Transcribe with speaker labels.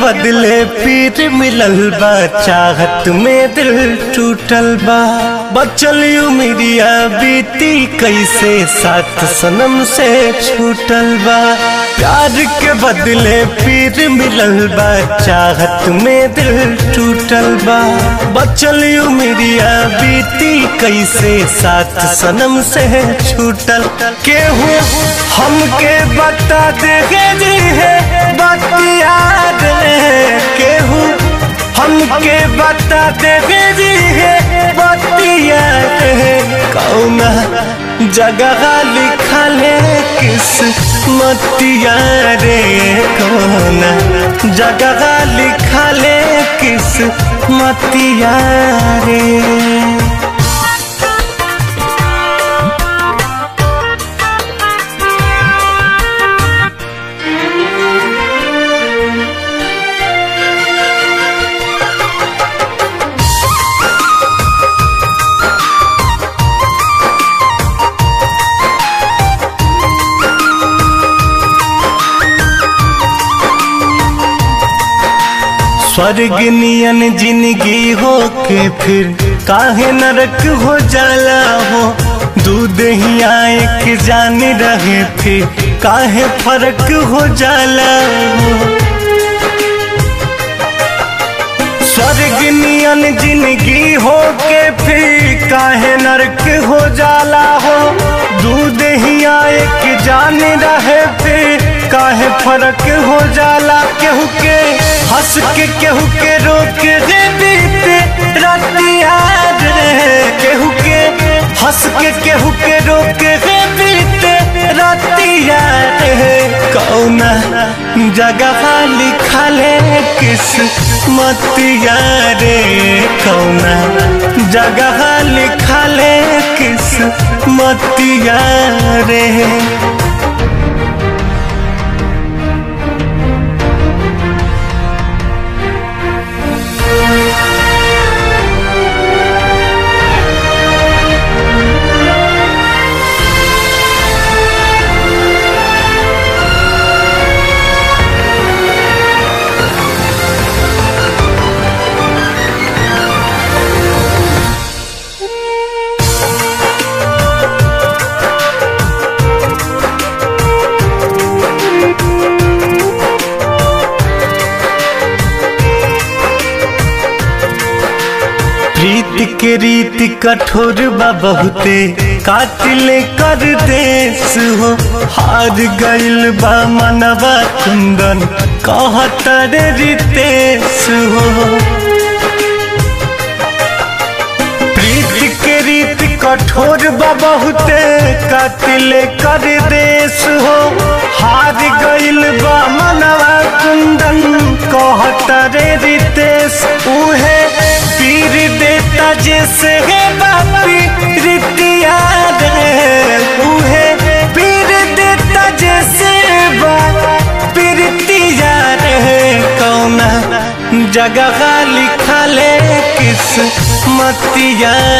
Speaker 1: बदले पीर मिलल बा चाहत में दिल टूटल बा बचल उमिरिया बीती कैसे साथ सनम से छूटल बा प्यार के बदले पीर मिलल बा चाहत में दिल टूटल बा बचल उमिरिया बीती कैसे साथ सनम से छूटल केहू हमके बता दे जी है बतिया केहू हमके बता दे जी है बतिया कौना जगह लिखल है किस मतिया रे कौना जगह लिखल है किस मतिया रे स्वर्ग नियन जिंदगी हो के फिर काहे नरक हो जाला हो दूध ही आए के जान रहे फिर काहे फर्क हो जाला हो स्वर्ग नियन जिंदगी हो के फिर काहे नरक हो जाला हो दूध ही आए के जान रहे फिर काहे फर्क हो जाला केहू के हंस के केहू के रोक रे बीते रतिया रे केहू के हंस के केहू के रोक रे बीते रतिया रे कौना जगह लिखले किस मतिया रे कौना जगह लिखले किस मतिया रे प्रीत के रीत कठोर बा बहुते कातिल कर देश हो हार गइल बा मनवा कुंदन कहतर रितेश हो प्रीत के रीत कठोर बा बहुते कातिल कर देश हो हार गइल बा मनवा कुंदन कहतर रितेश उहे पीर देता जैसे है बापी रितिया रे उहे पीर देता जैसे बापी रितिया रे कौना जगह लिखले किस मतिया